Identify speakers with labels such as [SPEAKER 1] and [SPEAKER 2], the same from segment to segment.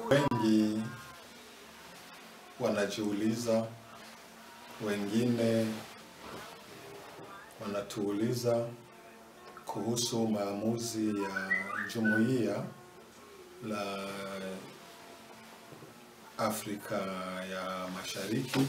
[SPEAKER 1] Wengi wanajiuliza, wengine wanatuuliza kuhusu maamuzi ya jumuiya la Afrika ya Mashariki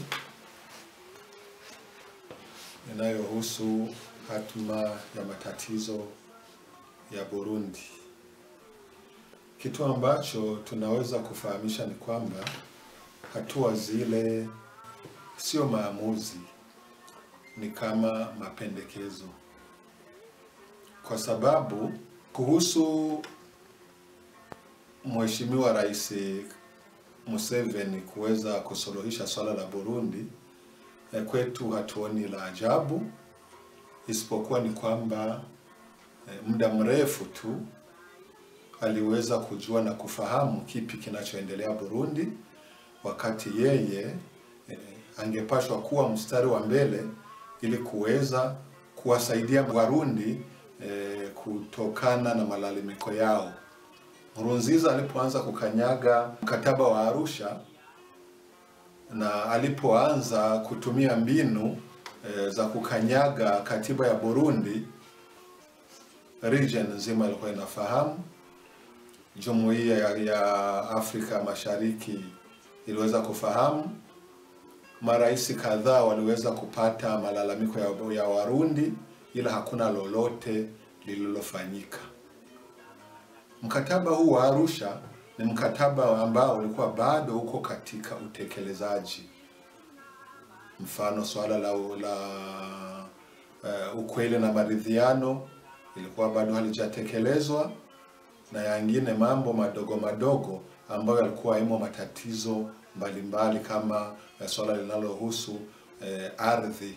[SPEAKER 1] inayohusu hatma ya matatizo ya Burundi. Kitu ambacho tunaweza kufahamisha ni kwamba hatua zile sio maamuzi, ni kama mapendekezo, kwa sababu kuhusu Mheshimiwa Rais Museveni kuweza kusuluhisha swala la Burundi, eh, kwetu hatuoni la ajabu, isipokuwa ni kwamba eh, muda mrefu tu aliweza kujua na kufahamu kipi kinachoendelea Burundi, wakati yeye eh, angepashwa kuwa mstari wa mbele ili kuweza kuwasaidia Warundi eh, kutokana na malalamiko yao. Nkurunziza alipoanza kukanyaga mkataba wa Arusha na alipoanza kutumia mbinu e, za kukanyaga katiba ya Burundi, region nzima ilikuwa inafahamu. Jumuiya ya, ya Afrika Mashariki iliweza kufahamu. Marais kadhaa waliweza kupata malalamiko ya, ya Warundi, ila hakuna lolote lililofanyika. Mkataba huu wa Arusha ni mkataba ambao ulikuwa bado uko katika utekelezaji. Mfano, swala la, la uh, ukweli na maridhiano ilikuwa bado halijatekelezwa na yangine mambo madogo madogo ambayo yalikuwa imo matatizo mbalimbali kama uh, swala linalohusu uh, ardhi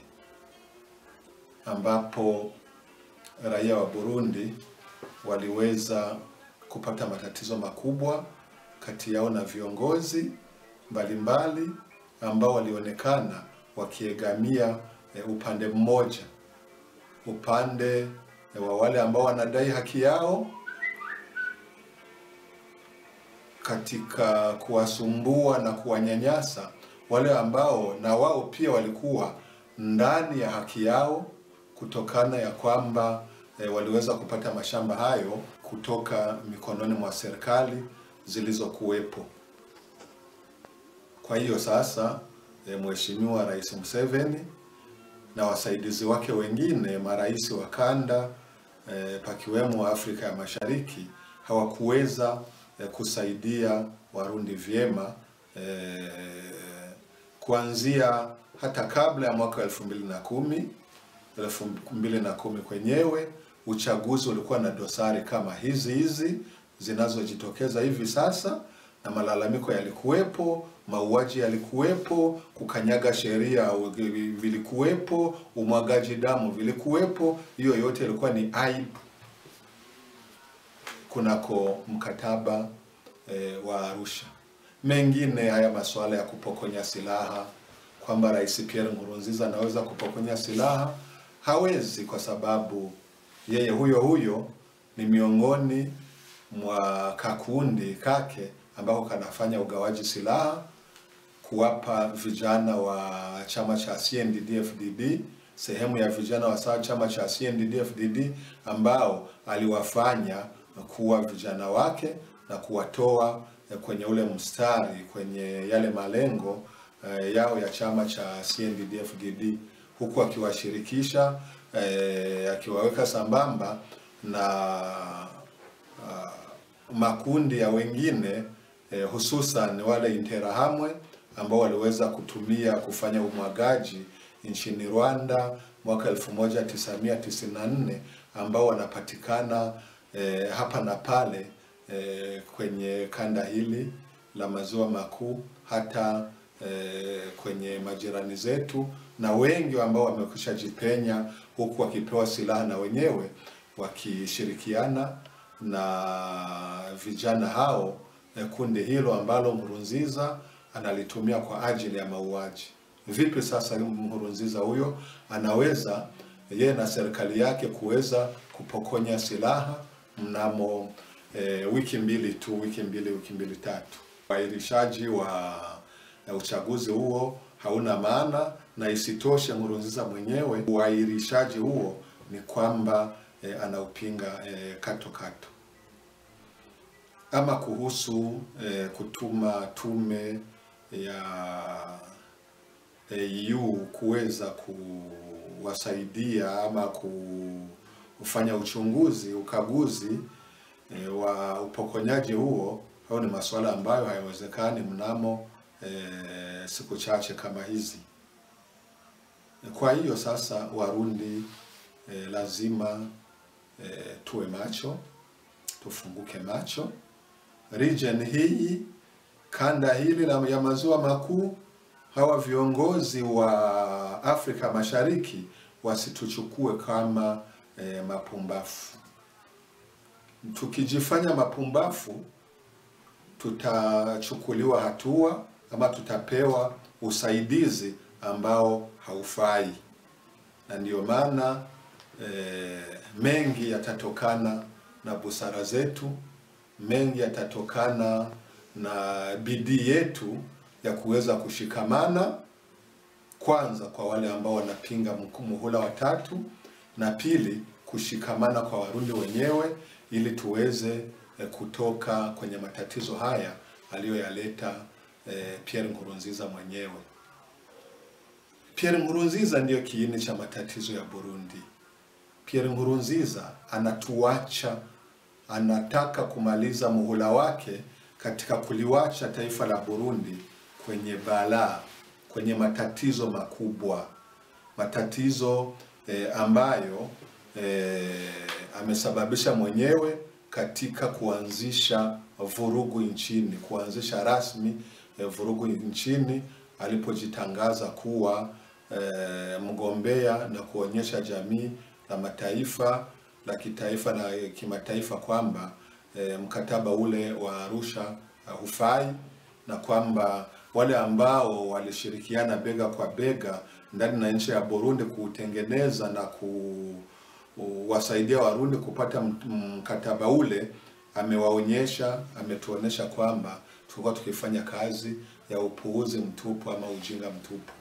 [SPEAKER 1] ambapo raia wa Burundi waliweza kupata matatizo makubwa kati yao na viongozi mbalimbali ambao walionekana wakiegamia e, upande mmoja, upande e, wa wale ambao wanadai haki yao katika kuwasumbua na kuwanyanyasa wale ambao na wao pia walikuwa ndani ya haki yao kutokana ya kwamba e, waliweza kupata mashamba hayo kutoka mikononi mwa serikali zilizokuwepo. Kwa hiyo sasa e, Mheshimiwa Rais Museveni na wasaidizi wake wengine marais wa kanda e, pakiwemo Afrika ya Mashariki hawakuweza e, kusaidia Warundi vyema e, kuanzia hata kabla ya mwaka elfu mbili na kumi elfu mbili na kumi kwenyewe uchaguzi ulikuwa na dosari kama hizi hizi zinazojitokeza hivi sasa, na malalamiko yalikuwepo, mauaji yalikuwepo, kukanyaga sheria vilikuwepo, umwagaji damu vilikuwepo. Hiyo yote ilikuwa ni aibu kunako mkataba e, wa Arusha. Mengine haya masuala ya kupokonya silaha, kwamba Rais Pierre Nkurunziza anaweza kupokonya silaha, hawezi kwa sababu yeye huyo huyo ni miongoni mwa kakundi kake ambako kanafanya ugawaji silaha kuwapa vijana wa chama cha CNDD-FDD, sehemu ya vijana wa chama cha CNDD-FDD ambao aliwafanya kuwa vijana wake na kuwatoa kwenye ule mstari kwenye yale malengo uh, yao ya chama cha CNDD-FDD huku akiwashirikisha eh, akiwaweka sambamba na uh, makundi ya wengine eh, hususan wale Interahamwe ambao waliweza kutumia kufanya umwagaji nchini Rwanda mwaka 1994 ambao wanapatikana eh, hapa na pale eh, kwenye kanda hili la maziwa makuu hata eh, kwenye majirani zetu na wengi ambao wamekwisha jipenya huku wakipewa silaha na wenyewe wakishirikiana na vijana hao, kundi hilo ambalo Nkurunziza analitumia kwa ajili ya mauaji. Vipi sasa Nkurunziza huyo anaweza yeye na serikali yake kuweza kupokonya silaha mnamo e, wiki mbili tu, wiki mbili, wiki mbili tatu? Uahirishaji wa ya uchaguzi huo hauna maana, na isitoshe Nkurunziza mwenyewe uahirishaji huo ni kwamba eh, anaupinga eh, kato kato. Ama kuhusu eh, kutuma tume ya EU kuweza kuwasaidia ama kufanya uchunguzi, ukaguzi e, wa upokonyaji huo, au ni masuala ambayo hayawezekani mnamo e, siku chache kama hizi. Kwa hiyo sasa Warundi e, lazima e, tuwe macho, tufunguke macho. Region hii, kanda hili la ya maziwa makuu hawa viongozi wa Afrika Mashariki wasituchukue kama e, mapumbafu. Tukijifanya mapumbafu, tutachukuliwa hatua ama tutapewa usaidizi ambao haufai, na ndiyo maana e, mengi yatatokana na busara zetu, mengi yatatokana na bidii yetu ya kuweza kushikamana, kwanza kwa wale ambao wanapinga muhula wa tatu, na pili kushikamana kwa Warundi wenyewe ili tuweze eh, kutoka kwenye matatizo haya aliyoyaleta eh, Pierre Nkurunziza mwenyewe. Pierre Nkurunziza ndiyo kiini cha matatizo ya Burundi. Pierre Nkurunziza anatuacha, anataka kumaliza muhula wake katika kuliwacha taifa la Burundi kwenye balaa, kwenye matatizo makubwa, matatizo eh, ambayo eh, amesababisha mwenyewe katika kuanzisha vurugu nchini, kuanzisha rasmi eh, vurugu nchini alipojitangaza kuwa eh, mgombea na kuonyesha jamii la mataifa la kitaifa na kimataifa kwamba eh, mkataba ule wa Arusha uh, hufai na kwamba wale ambao walishirikiana bega kwa bega ndani na nchi ya Burundi kuutengeneza na kuwasaidia Warundi kupata mkataba ule, amewaonyesha, ametuonyesha kwamba tulikuwa tukifanya kazi ya upuuzi mtupu ama ujinga mtupu.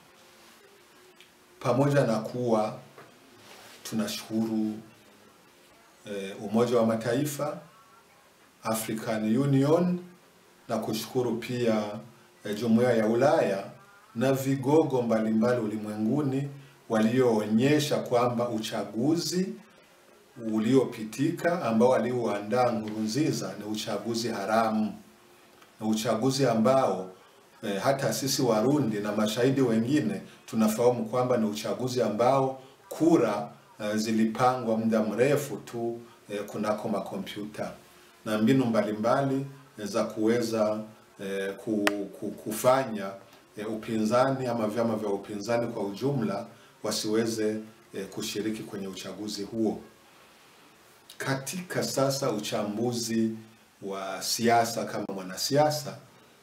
[SPEAKER 1] Pamoja na kuwa tunashukuru e, Umoja wa Mataifa, African Union na kushukuru pia e, Jumuiya ya Ulaya na vigogo mbalimbali ulimwenguni walioonyesha kwamba uchaguzi uliopitika ambao aliuandaa Nkurunziza ni uchaguzi haramu, ni uchaguzi ambao e, hata sisi Warundi na mashahidi wengine tunafahamu kwamba ni uchaguzi ambao kura e, zilipangwa muda mrefu tu e, kunako makompyuta na mbinu mbalimbali e, za kuweza e, ku, ku, kufanya e, upinzani ama vyama vya upinzani kwa ujumla wasiweze e, kushiriki kwenye uchaguzi huo. Katika sasa uchambuzi wa siasa kama mwanasiasa,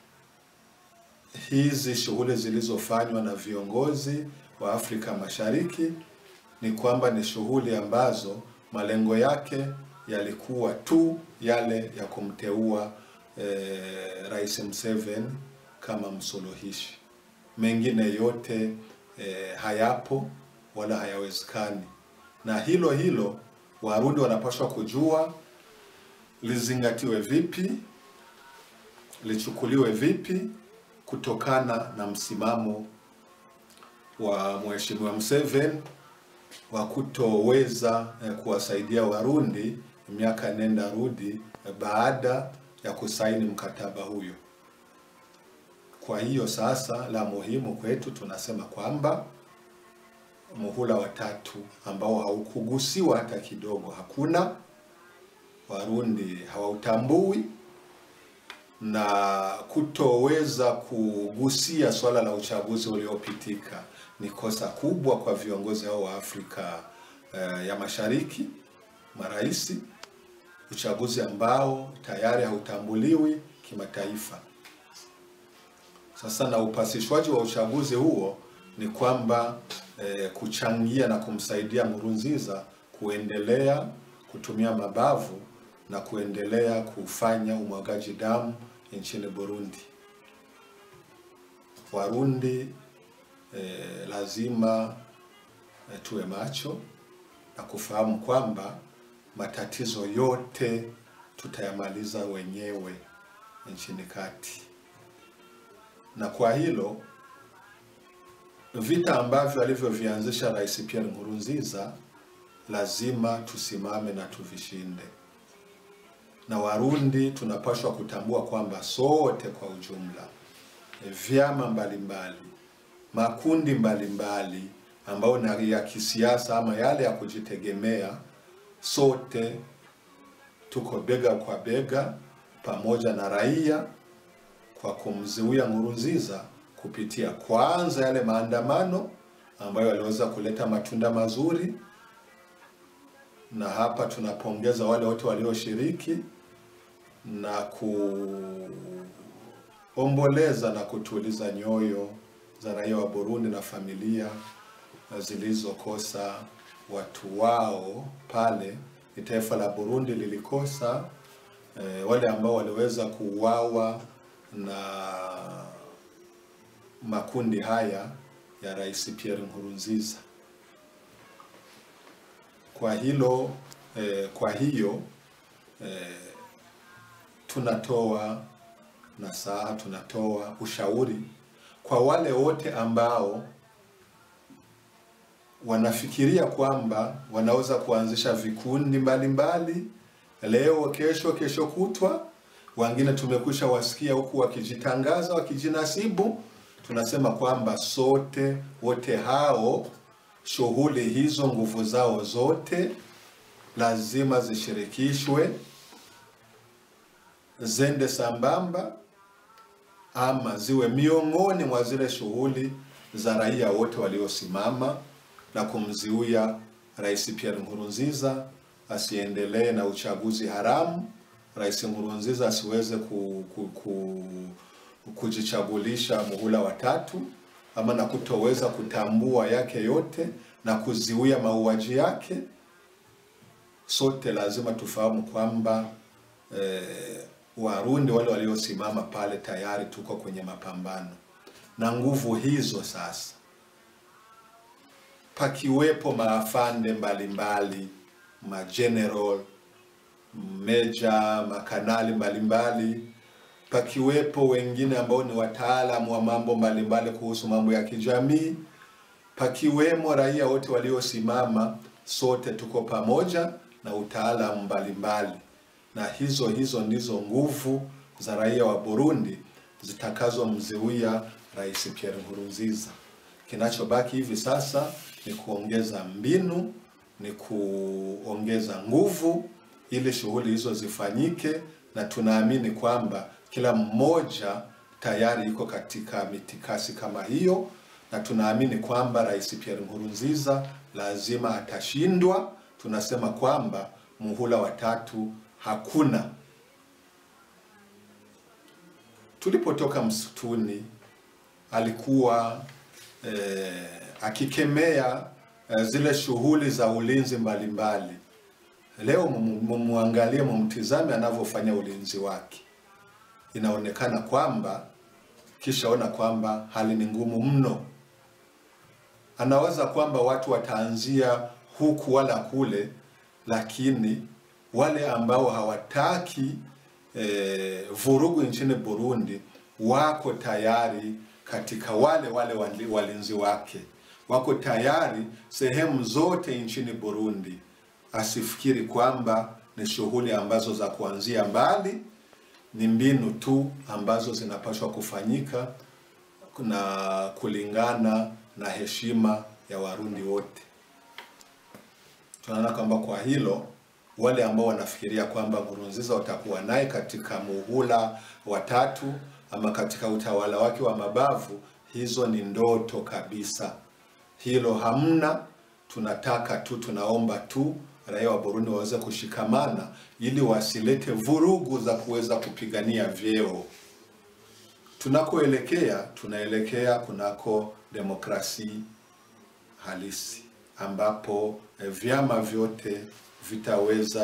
[SPEAKER 1] hizi shughuli zilizofanywa na viongozi wa Afrika Mashariki ni kwamba ni shughuli ambazo malengo yake yalikuwa tu yale ya kumteua eh, Rais Museveni kama msuluhishi. Mengine yote eh, hayapo wala hayawezekani, na hilo hilo Warundi wanapaswa kujua lizingatiwe vipi, lichukuliwe vipi kutokana na msimamo wa Mheshimiwa Museveni wa kutoweza eh, kuwasaidia Warundi miaka nenda rudi eh, baada ya kusaini mkataba huyo. Kwa hiyo sasa, la muhimu kwetu tunasema kwamba muhula wa tatu ambao haukugusiwa hata kidogo, hakuna Warundi hawautambui na kutoweza kugusia swala la uchaguzi uliopitika ni kosa kubwa kwa viongozi hao wa Afrika uh, ya Mashariki, maraisi, uchaguzi ambao tayari hautambuliwi kimataifa. Sasa na upasishwaji wa uchaguzi huo ni kwamba eh, kuchangia na kumsaidia Nkurunziza kuendelea kutumia mabavu na kuendelea kufanya umwagaji damu nchini Burundi. Warundi eh, lazima eh, tuwe macho na kufahamu kwamba matatizo yote tutayamaliza wenyewe nchini kati, na kwa hilo vita ambavyo alivyovianzisha Rais Pierre Nkurunziza lazima tusimame na tuvishinde, na Warundi tunapaswa kutambua kwamba sote kwa ujumla, vyama mbalimbali, makundi mbalimbali ambayo ni ya kisiasa ama yale ya kujitegemea, sote tuko bega kwa bega pamoja na raia kwa kumzuia Nkurunziza kupitia kwanza yale maandamano ambayo yaliweza kuleta matunda mazuri, na hapa tunapongeza wale wote walioshiriki na kuomboleza na kutuliza nyoyo za raia wa Burundi na familia zilizokosa watu wao pale. Ni taifa la Burundi lilikosa eh, wale ambao waliweza kuuawa na makundi haya ya Rais Pierre Nkurunziza. Kwa hilo eh, kwa hiyo eh, tunatoa nasaha, tunatoa ushauri kwa wale wote ambao wanafikiria kwamba wanaweza kuanzisha vikundi mbalimbali mbali, leo, kesho, kesho kutwa. Wengine tumekwisha wasikia huku wakijitangaza, wakijinasibu. Tunasema kwamba sote wote hao, shughuli hizo, nguvu zao zote lazima zishirikishwe, zende sambamba, ama ziwe miongoni mwa zile shughuli za raia wote waliosimama na kumziuya Rais Pierre Nkurunziza asiendelee na uchaguzi haramu, Rais Nkurunziza asiweze ku, ku, ku, kujichagulisha muhula wa tatu, ama na kutoweza kutambua yake yote na kuziuya mauaji yake. Sote lazima tufahamu kwamba eh, Warundi wale waliosimama pale tayari tuko kwenye mapambano na nguvu hizo sasa pakiwepo maafande mbalimbali mageneral meja makanali mbalimbali pakiwepo wengine ambao ni wataalamu wa mambo mbalimbali kuhusu mambo ya kijamii pakiwemo raia wote waliosimama sote tuko pamoja na utaalamu mbalimbali na hizo hizo ndizo nguvu za raia wa Burundi zitakazomzuia Rais Pierre Nkurunziza kinachobaki hivi sasa ni kuongeza mbinu, ni kuongeza nguvu ili shughuli hizo zifanyike, na tunaamini kwamba kila mmoja tayari iko katika mitikasi kama hiyo, na tunaamini kwamba Rais Pierre Nkurunziza lazima atashindwa. Tunasema kwamba muhula wa tatu hakuna. Tulipotoka msituni alikuwa eh, akikemea eh, zile shughuli za ulinzi mbalimbali mbali. Leo mumwangalie, mumtizame anavyofanya ulinzi wake, inaonekana kwamba kishaona kwamba hali ni ngumu mno. Anawaza kwamba watu wataanzia huku wala kule, lakini wale ambao hawataki eh, vurugu nchini Burundi wako tayari katika wale wale walinzi wake wako tayari sehemu zote nchini Burundi. Asifikiri kwamba ni shughuli ambazo za kuanzia mbali, ni mbinu tu ambazo zinapaswa kufanyika na kulingana na heshima ya Warundi wote. Tunaona kwamba kwa hilo wale ambao wanafikiria kwamba Nkurunziza watakuwa naye katika muhula wa tatu ama katika utawala wake wa mabavu, hizo ni ndoto kabisa. Hilo hamna. Tunataka tu, tunaomba tu raia wa Burundi waweze kushikamana ili wasilete vurugu za kuweza kupigania vyeo. Tunakoelekea, tunaelekea kunako demokrasi halisi ambapo eh, vyama vyote vitaweza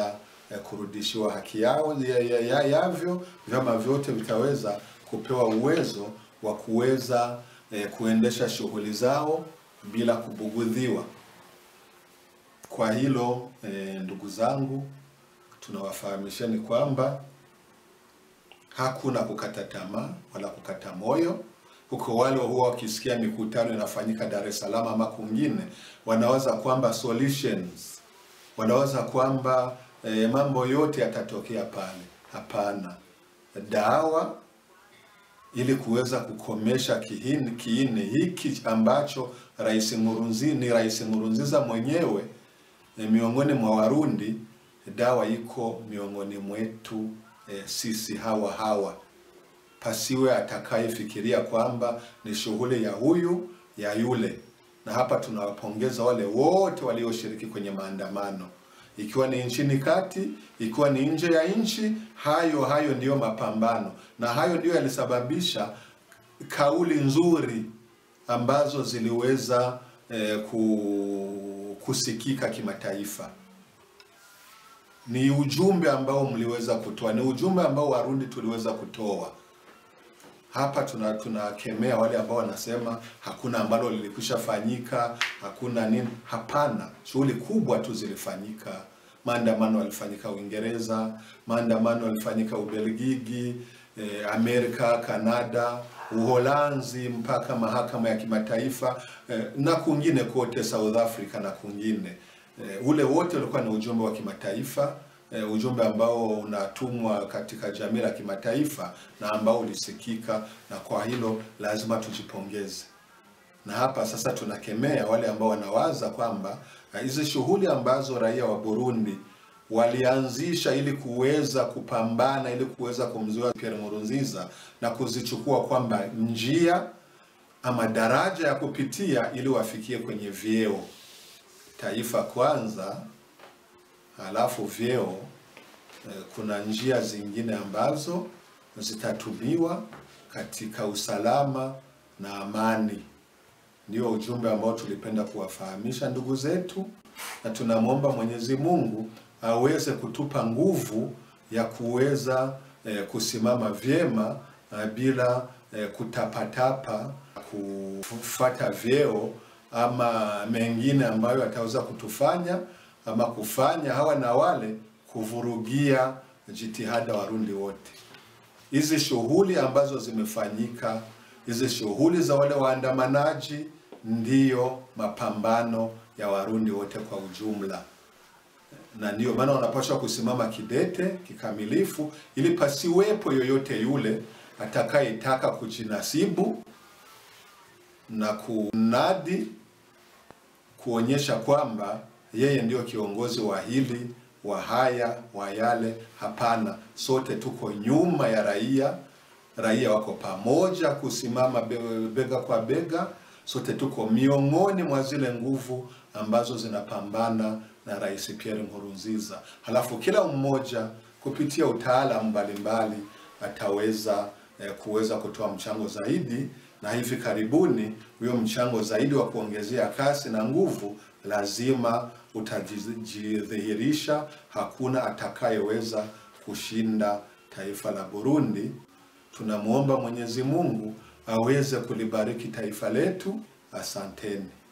[SPEAKER 1] eh, kurudishiwa haki yao ya, ya, ya, yavyo, vyama vyote vitaweza kupewa uwezo wa kuweza eh, kuendesha shughuli zao bila kubugudhiwa. Kwa hilo eh, ndugu zangu, tunawafahamisheni kwamba hakuna kukata tamaa wala kukata moyo. Huko wale huwa wakisikia mikutano inafanyika Dar es Salaam ama kwingine, wanawaza kwamba solutions, wanawaza kwamba eh, mambo yote yatatokea pale. Hapana, dawa ili kuweza kukomesha kiini, kiini hiki ambacho Rais Nkurunziza ni Rais Nkurunziza mwenyewe e, miongoni mwa Warundi, dawa iko miongoni mwetu e, sisi hawa hawa. Pasiwe atakayefikiria kwamba ni shughuli ya huyu ya yule. Na hapa tunawapongeza wale wote walioshiriki kwenye maandamano, ikiwa ni nchini kati, ikiwa ni nje ya nchi. Hayo hayo ndiyo mapambano, na hayo ndiyo yalisababisha kauli nzuri ambazo ziliweza eh, ku, kusikika kimataifa. Ni ujumbe ambao mliweza kutoa, ni ujumbe ambao Warundi tuliweza kutoa hapa. Tuna tunakemea wale ambao wanasema hakuna ambalo lilikwisha fanyika, hakuna nini. Hapana, shughuli kubwa tu zilifanyika. Maandamano yalifanyika Uingereza, maandamano yalifanyika Ubelgiji, eh, Amerika, Kanada, Uholanzi, mpaka mahakama ya kimataifa eh, na kwingine kote South Africa na kwingine eh, ule wote ulikuwa ni ujumbe wa kimataifa eh, ujumbe ambao unatumwa katika jamii la kimataifa na ambao ulisikika, na kwa hilo lazima tujipongeze. Na hapa sasa tunakemea wale ambao wanawaza kwamba hizi shughuli ambazo raia wa Burundi walianzisha ili kuweza kupambana ili kuweza kumzuia Pierre Nkurunziza na kuzichukua kwamba njia ama daraja ya kupitia ili wafikie kwenye vyeo, taifa kwanza, halafu vyeo. Kuna njia zingine ambazo zitatumiwa katika usalama na amani. Ndio ujumbe ambao tulipenda kuwafahamisha ndugu zetu, na tunamwomba Mwenyezi Mungu aweze kutupa nguvu ya kuweza eh, kusimama vyema eh, bila eh, kutapatapa, kufuata vyeo ama mengine ambayo ataweza kutufanya ama kufanya hawa na wale kuvurugia jitihada Warundi wote. Hizi shughuli ambazo zimefanyika, hizi shughuli za wale waandamanaji, ndiyo mapambano ya Warundi wote kwa ujumla na ndiyo maana wanapaswa kusimama kidete kikamilifu, ili pasiwepo yoyote yule atakayetaka kujinasibu na kunadi kuonyesha kwamba yeye ndio kiongozi wa hili wa haya wa yale. Hapana, sote tuko nyuma ya raia, raia wako pamoja kusimama bega kwa bega, sote tuko miongoni mwa zile nguvu ambazo zinapambana na Rais Pierre Nkurunziza. Halafu kila mmoja kupitia utaalamu mbalimbali ataweza eh, kuweza kutoa mchango zaidi, na hivi karibuni huyo mchango zaidi wa kuongezea kasi na nguvu lazima utajidhihirisha. Hakuna atakayeweza kushinda taifa la Burundi. Tunamwomba Mwenyezi Mungu aweze kulibariki taifa letu. Asanteni.